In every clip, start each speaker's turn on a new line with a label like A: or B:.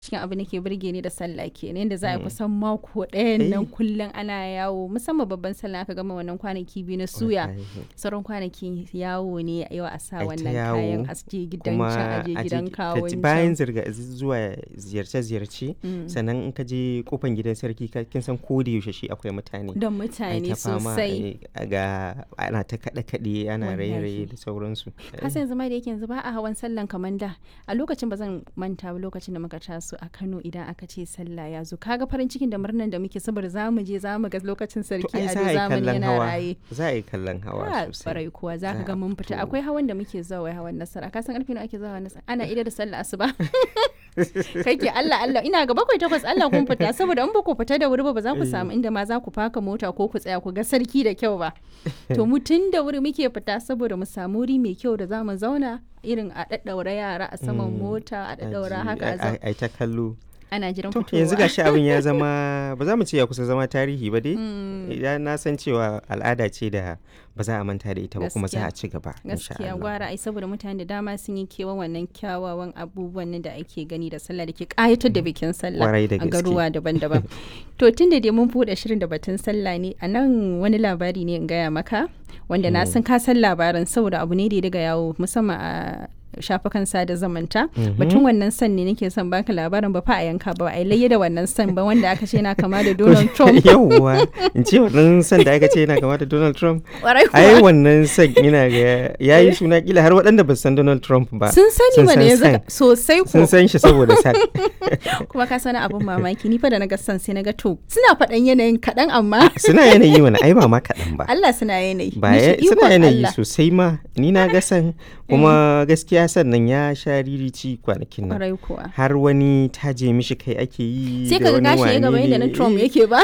A: cikin abin da ke burge ni da sallah kenan yadda za a
B: Mm.
A: kusan mako ɗayan nan
B: Eh.
A: kullum ana yawo musamman babban sallah aka gama wannan kwanaki biyu na suya
B: Wallahi.
A: sauran kwanaki yawo ne yau a sa
B: Ai ta
A: wannan
B: yawo,
A: kayan a je gidan
B: kuma
A: can a je
B: a je
A: gidan
B: ka ji-
A: kawon
B: bayan
A: can
B: zirga zuwa ziyarce-ziyarce
A: Mm.
B: sannan in ka je kofan gidan sarki ka- kin san ko da yaushe shi akwai mutane
A: don
B: Ai
A: mutane
B: ta fama,
A: sosai
B: ai, ga ana ta kaɗe-kaɗe ana raye-raye
A: Wallahi.
B: da sauransu
A: kasan yanzu ma da yake yanzu ba a hawan sallan kamar da a lokacin ba zan manta ba lokacin da muka taso a Kano idan aka ce sallah ya zo kaga farin cikin da murnan da muke saboda za mu je za mu ga lokacin
B: to
A: sarki
B: ai
A: a
B: za a yi
A: zamani
B: kallon
A: yana
B: hawa
A: raye
B: za a yi kallon hawa
A: Ah,
B: sosai
A: barai kuwa za ka
B: Za
A: ga
B: a
A: mun fita
B: fito.
A: akwai hawan da muke zuwa wai hawan nasara ka san karfe nawa ake zuwa hawan nasara ana ida da sallah asuba kai ke Allah Allah ina ga bakwai takwas Allah kun fita saboda in ba ku fita da wuri ba ba za ku samu inda ma za ku faka mota ko ku tsaya ku ga sarki da kyau ba to mu tun da wuri muke fita saboda mu samu wuri mai kyau da za mu zauna irin a daddaura yara a saman
B: Mm,
A: mota a daddaura
B: Aji-
A: haka a
B: ai-
A: zauna
B: ai ta kallo
A: ana jiran
B: to
A: fitowa
B: yanzu gashi abin ya zama ba za mu ce ya kusa zama tarihi ba dai idan na san cewa al'ada ce da ba za a manta da ita ba kuma za a ci gaba insha
A: gaskiya
B: Allah.
A: gwara ai saboda mutane da dama sun yi kewan wannan kyawawan abubuwan nan da ake gani da sallah da ke kayatar da bikin sallah
B: Kwarai da
A: a
B: gaske.
A: garuwa daban-daban to tun da dai mun buɗe shirin da batun sallah ne a nan wani labari ne in gaya maka wanda na san ka san labarin saboda abu ne da ya daga yawo musamman a shafukan sada zamanta batun wannan san ne nake son baka labarin ba fa a yanka ba a layya da wannan san ba wanda aka ce yana kama da Donald Trump
B: yawwa in ce wannan san da aka ce yana kama da Donald Trump
A: Kwarai
B: ai
A: kuwa.
B: wannan san yana ga yayi suna kila har waɗanda ba su san Donald Trump ba
A: sun sani
B: sun
A: ba ne
B: san
A: yanzu
B: san.
A: ka- sosai ko
B: sun san shi saboda san
A: kuma ka sani abin mamaki ni fa da na ga san sai na ga to suna faɗan yanayin kaɗan amma
B: suna yanayi mana ai ba ma kaɗan ba
A: Allah suna yanayi
B: ba
A: Ni
B: ya-
A: shi
B: suna
A: ikon
B: yanayi
A: Allah.
B: sosai ma ni na ga san kuma gaskiya sannan ya sha ririci kwanakin nan
A: kwarai kuwa
B: har wani taje mishi kai ake yi
A: sai
B: da
A: ka ga
B: wani
A: gashi ya gaba
B: wane
A: yadda na
B: ne.
A: Trump
B: Eh,
A: yake ba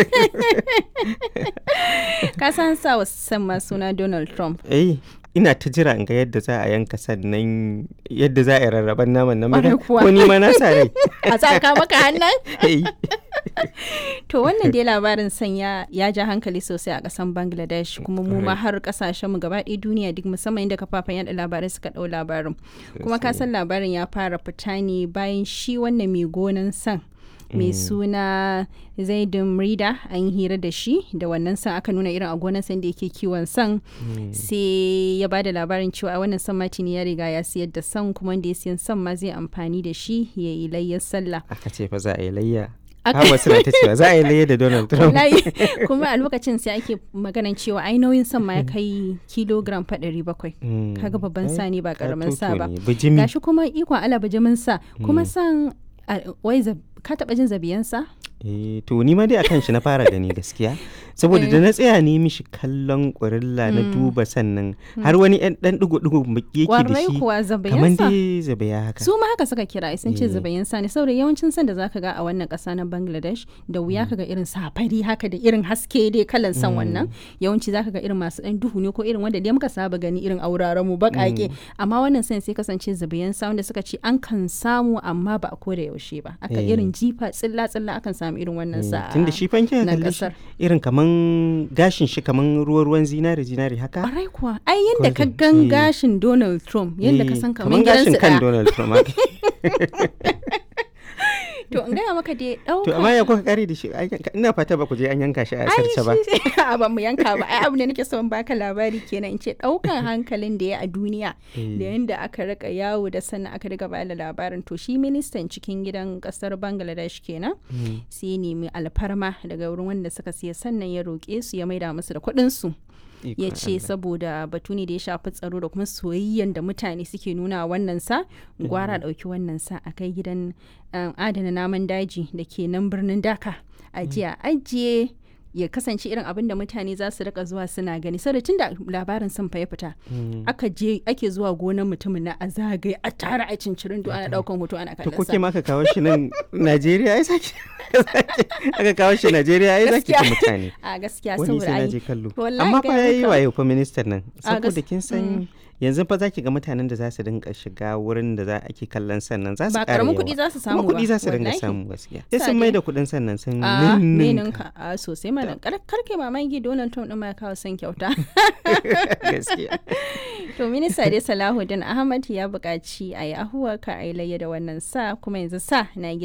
A: ka san sa wa san ma suna Donald Trump
B: eh ina ta jira in ga yadda za a yanka sannan yadda za a yi rarraban naman nan
A: Ƙwarai kuwa.
B: ko ni ma na sa rai
A: a tsaka maka hannun
B: Eh,
A: to wannan dai labarin san ya ya ja hankali sosai a kasan Bangladesh kuma mu ma har kasashen mu gaba ɗaya duniya duk musamman inda kafafen yada labarai suka ɗau labarin kuma ka san labarin ya fara fita ne bayan shi wannan mai gonan san mai suna zaidun rida an yi hira da shi da wannan san aka nuna irin a gonan san da yake kiwon san sai ya ba da labarin cewa a wannan san matini ya riga ya siyar da san kuma wanda ya siyan san ma zai amfani da shi ya yi layyar sallah
B: aka ce fa za a yi layya
A: Aka-
B: har wasu na ta cewa za a yi layya da Donald Trump
A: wallahi kuma a lokacin sai ake maganan cewa ai nauyin san ma ya kai kilogram fa ɗari bakwai
B: Mm.
A: kaga babban
B: Ai,
A: sa ne ba karamin sa
B: katoto
A: ba
B: ne, bijimi
A: gashi kuma ikon ala bijimin sa kuma san a- wai zab- ka taɓa jin zabiyansa
B: Eh, to ni ma dai akan shi na fara gani gaskiya saboda da na tsaya ne mishi kallon ƙurilla na duba sannan har wani ɗan ɗan ɗigo-ɗigo yake da
A: Kwarai
B: shi
A: kuwa
B: kamar
A: zabiyansa
B: dai zabaya haka
A: su ma haka suka kira sun ce
B: Eh.
A: zabayin sa ne saboda yawancin san da zaka ga a wannan ƙasa na Bangladesh da wuya kaga irin safari haka da irin haske dai kalan san wannan yawanci zaka ga irin masu ɗan duhu ne ko irin wanda dai muka saba gani irin auraren mu baƙaƙe amma wannan san sai kasance zabayin sa wanda suka ce an kan samu amma ba a koda yaushe ba aka
B: Eh.
A: irin jifa tsilla tsilla akan samu irin wannan sa
B: tun da shi fanke
A: nan
B: kalli shi
A: ƙasar.
B: irin kaman gashin shi kaman ruwa-ruwan zinari zinari haka
A: Ƙwarai kuwa ai yadda ka
B: Golden,
A: gan
B: eh.
A: gashin Donald Trump yadda ka
B: Eh,
A: san
B: kaman
A: kaman
B: gashin
A: gidansu
B: kan
A: ɗaya
B: Donald Trump haka.
A: to in gaya maka dai
B: to
A: ɗauka
B: amma ya kuka kare da shi Ai, ina fata ba ku je an yanka shi a sarce ba
A: a ba mu yanka ba ai abu ne nake son baka labari kenan in ce daukan hankalin da ya a duniya da yanda aka rika yawo da sannan aka riga bada labarin to shi ministan cikin gidan kasar Bangladesh kenan sai ya nemi alfarma daga wurin wanda suka siya sannan ya roƙe su ya maida musu da kuɗin su ya
B: Ikon
A: ce
B: Allah.
A: saboda batu ne da ya shafi tsaro da kuma soyayyen da mutane suke nuna wa wannan sa gwara ɗauki wannan sa a kai gidan um, adana naman daji da ke nan birnin daka a jiya ajiye ya kasance irin abin da mutane za su rika zuwa suna gani saboda tun da labarin sun fa ya fita aka je ake zuwa gonar mutumin na a zagaye a tara a cincirin ana daukan hoto ana
B: to
A: kallon
B: kuke
A: sa
B: ma aka kawo shi nan Najeriya ai saki aka kawo shi Najeriya ai zaki ta
A: Gaskiya.
B: mutane
A: a gaskiya
B: wani
A: saboda
B: sai na
A: ai
B: je kallo
A: wallahi
B: amma fa
A: gaya
B: yayi
A: maka.
B: wayo fa ministan nan
A: A gas-
B: saboda kin san yanzu fa zaki ga mutanen da za su dinga shiga wurin da za ake kallon sannan za su
A: ba
B: ƙara
A: karamin
B: yawa.
A: kuɗi za su samu
B: kuma kuɗi
A: ba,
B: za su dinga
A: wallahi.
B: samu gaskiya sai
A: Sa
B: sun
A: dai.
B: mai da kuɗin sannan sun
A: a
B: ninninka.
A: meninka a sosai mana kar karke mamaki Donald Trump din ma ya kawo son kyauta
B: gaskiya
A: to minista dai Salahuddin Ahmad ya buƙaci a yi ahuwa ka a yi layya da wannan sa kuma yanzu sa na